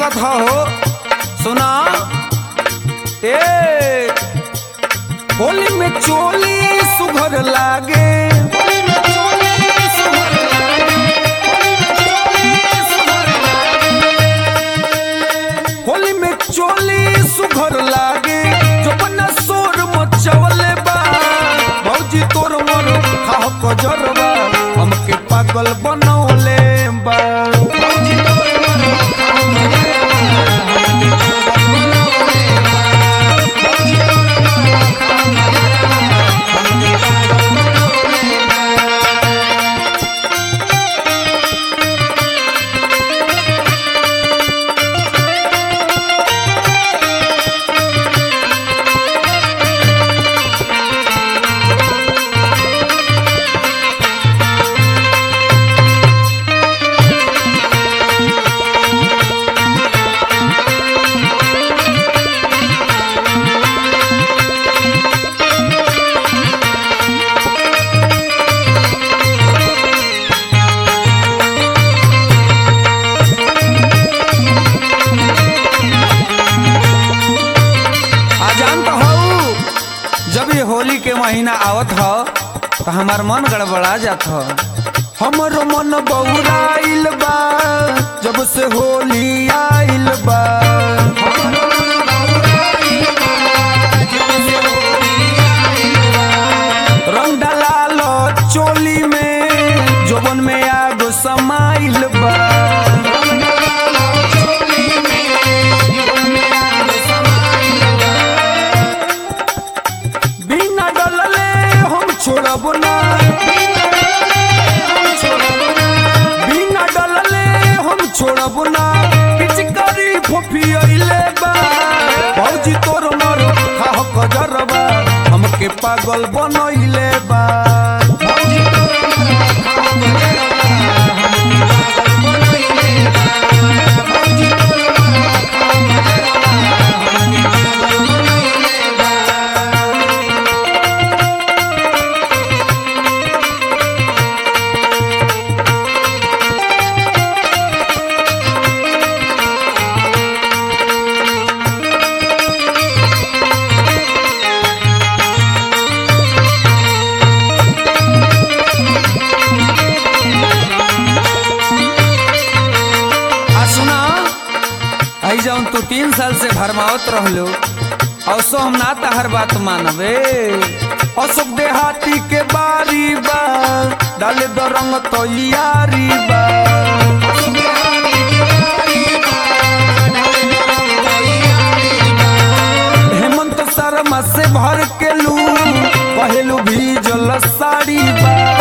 लागत हो सुना ए होली में चोली सुघर लागे होली में चोली सुघर लागे जो बना सोर मचवले बा भौजी तोर मोर खाह कजरबा हमके पागल बनौले बा भौजी तोर मोर आ जानत हो जब ये होली के महीना आवत ह तो हमार मन गड़बड़ा जात ह हमरो मन बौराइल बा जब से होली आइल बा रंग डलाल चोली में जोबन में आगो समाइल बा बिना डलले हम छोड़ब ना बिना डलले हम छोड़ब ना पिचकारी फुफियले बा भौजी तोर मर खाह कजरबा हमके पागल बनैले बा भौजी तोर मर खाह कजरबा, हमके पागल बनैले बा। भौजी तोर मर खाह कजरबा, हमके पागल बनैले बा। आ सुना आई जौन तू तीन साल से भरमावत रहलो औसो हम ना तहर बात मानबे अशोक देहाती के बारी बा डाले दो रंग तो यारी बा हेमंत शर्मा से भर के लू पहलू भी जल साड़ी बा